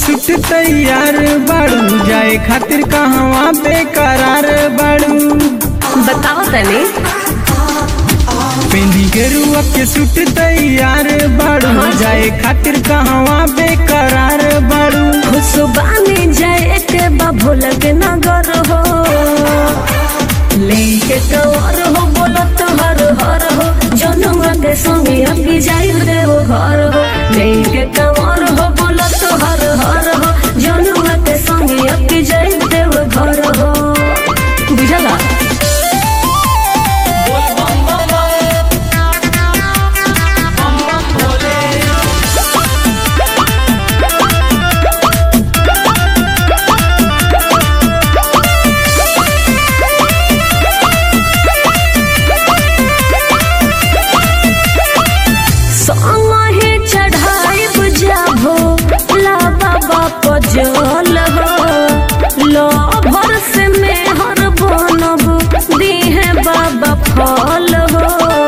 सुट तैयार बाड़ू जाए खातिर कहवा बेकरार बाड़ू बताओ तनी पेंदी गेरुआ के सुट तैयार बाड़ू जाए खातिर कहवा बेकरार बाड़ू खुशबानी जाए के बाबू लगे नगर हो लेके कवर हो बोलत हर हर हो जनुआ के संगे अभी जाई देव घर हो लेके कवर हो बोलत हर हर हो जनुआ के संगे अभी जाई देव घर हो बुझला संगे चढ़ाई बुझाबो ला बाबा पजल हो लो भर से मेहर बनब दीहे बाबा फल हो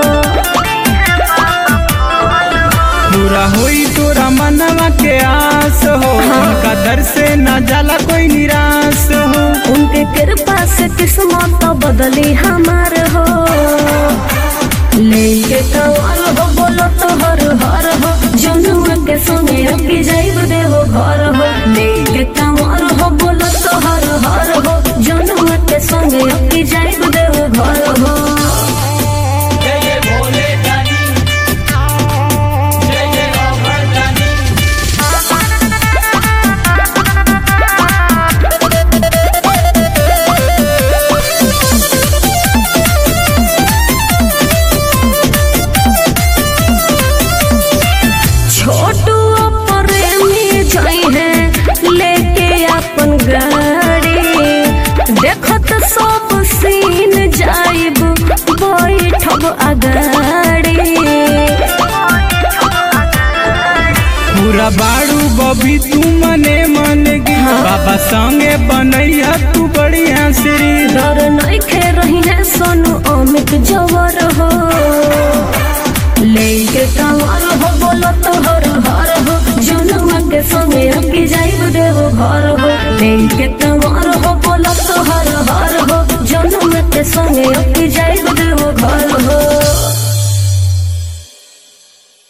पूरा होई तोरा मनवा के आस हो उनका दर से न जाला कोई निराश हो उनके कृपा से किस्मत बदली हमार हो लेके कवर हो बोलो तो हर हर हो जनुआ के संगे अभी जाइब देहो घर हो लेके कवर हो बोलो तो हर हर हो जनुआ के संगे अभी जाइब देहो घर हो छोटू प्रेमी जाई है लेके अपन गाड़ी देखत सब सीन जाइब बैठब अगाड़ी पूरा बाड़ू बबी तू मने मन गी बाबा संगे बनैया तू बढ़िया श्री डर नइखे रही है सोनू अमित जवर हो लेके कंवर हो बोलो तो हर हर हो जनुआ के संगे अभी जाइब देव घर हो लेके कंवर हो बोलो तो हर हर हो जनुआ के संगे अभी जाइब